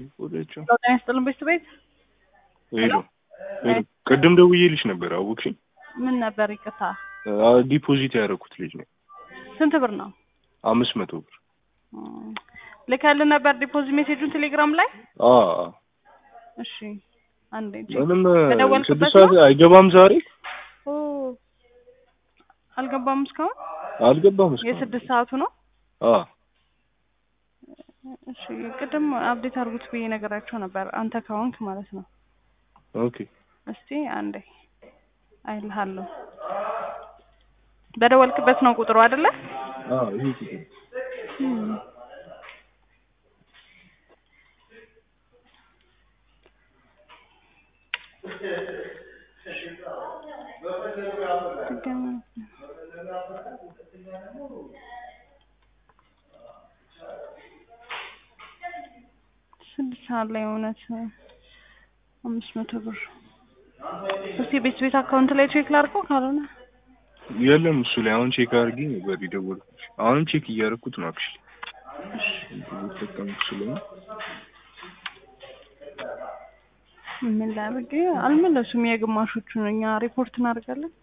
ወደቸው ጤና ይስጥልን ቤት ቤት ሄሎ ሄሎ ቅድም ደውዬልሽ ነበር አወቅሽኝ? ምን ነበር? ይቅርታ አ- ዲፖዚት ያደረኩት ልጅ ነው። ስንት ብር ነው? አምስት መቶ ብር እም፣ ልከልን ነበር ዲፖዚት ሜሴጁን ቴሌግራም ላይ። አ እሺ አንዴ እንጂ ምንም በደወልክበት ስድስት ሰዓት አይገባም ዛሬ ኦ አልገባም እስካሁን። አልገባም እስካሁን። የስድስት ሰዓቱ ነው። አ እሺ ቅድም አፕዴት አድርጉት ብዬ ነገራቸው ነበር፣ አንተ ከሆንክ ማለት ነው። ኦኬ እስቲ አንዴ አይልሃለሁ። በደወልክበት ነው ቁጥሩ አይደለ? አ ይሄ ቁጥር እም። ድጋሚ ስድስት ሰዓት ላይ እውነት አምስት መቶ ብር እስቲ ቤት ቤት አካውንት ላይ ቼክ ላድርገው ካልሆነ የለም እሱ ላይ አሁን ቼክ አድርጌ ነበር የደወልኩት። አሁንም ቼክ እያደረኩት ነው አክቹሊ እየተጠቀምኩ ስለሆነ ምን ላድርግ አልመለሱም የግማሾቹን እኛ ሪፖርት እናደርጋለን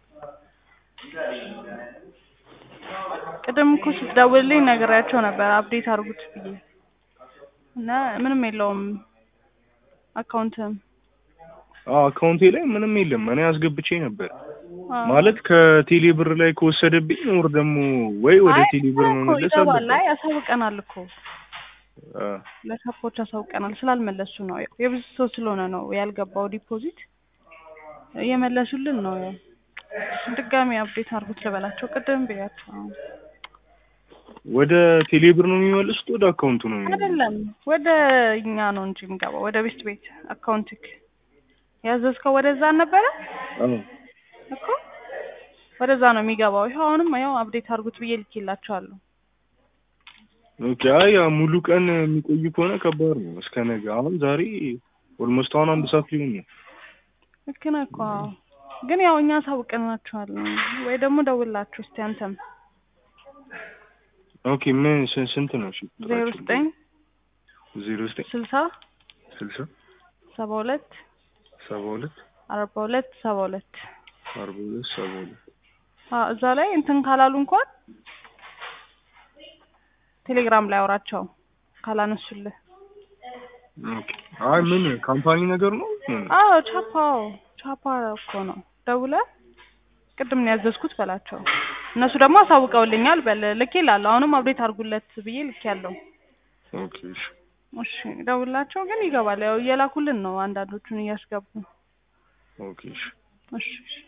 ቅድም እኮ ስትደውልልኝ ነግሬያቸው ነበር አፕዴት አድርጉት ብዬ እና ምንም የለውም አካውንትም አዎ አካውንቴ ላይ ምንም የለም። እኔ አስገብቼ ነበር ማለት ከቴሌ ብር ላይ ከወሰደብኝ ወር ደግሞ ወይ ወደ ቴሌ ብር መመለስ ይገባል አለበት። ላይ ያሳውቀናል እኮ አ ለሰፖርት ያሳውቀናል ስላልመለሱ ነው ያው የብዙ ሰው ስለሆነ ነው ያልገባው ዲፖዚት እየመለሱልን ነው ያው ድጋሚ አፕዴት አድርጉት ልበላቸው ቅድም ብያቸው ወደ ቴሌ ብር ነው የሚመልሱት ወደ አካውንቱ ነው የሚመልሱት? አይደለም ወደ እኛ ነው እንጂ የሚገባው ወደ ቤስት ቤት አካውንትክ ያዘዝከው ወደዛ ነበረ አዎ እኮ ወደዛ ነው የሚገባው ይኸው አሁንም ያው አፕዴት አድርጉት ብዬ ልኬላቸዋለሁ ኦኬ። አይ ያ ሙሉ ቀን የሚቆይ ከሆነ ከባድ ነው። እስከ ነገ አሁን ዛሬ ኦልሞስት አሁን አንድ ሰዓት ሊሆን ነው። ልክ ነህ እኮ አዎ። ግን ያው እኛ አሳውቀናቸዋል ወይ ደግሞ ደውላችሁ እስቲ አንተም ኦኬ ምን ስ- ስንት ነው? እሺ ዜሮ ዘጠኝ ዜሮ ዘጠኝ ስልሳ ስልሳ ሰባ ሁለት ሰባ ሁለት አርባ ሁለት ሰባ ሁለት አርባ ሁለት ሰባ ሁለት አዎ እዛ ላይ እንትን ካላሉ እንኳን ቴሌግራም ላይ አውራቸው ካላነሱልህ ኦኬ። አይ ምን ካምፓኒ ነገር ነው? ምን አዎ ቻፓው ቻፓ እኮ ነው ደውለህ ቅድም ነው ያዘዝኩት በላቸው እነሱ ደግሞ አሳውቀውልኛል በል ልኬ እላለሁ አሁንም አፕዴት አድርጉለት ብዬ ልኬ ያለው ኦኬ እሺ እሺ ደውላቸው ግን ይገባል ያው እየላኩልን ነው አንዳንዶቹን እያስገቡ ኦኬ እሺ እሺ እሺ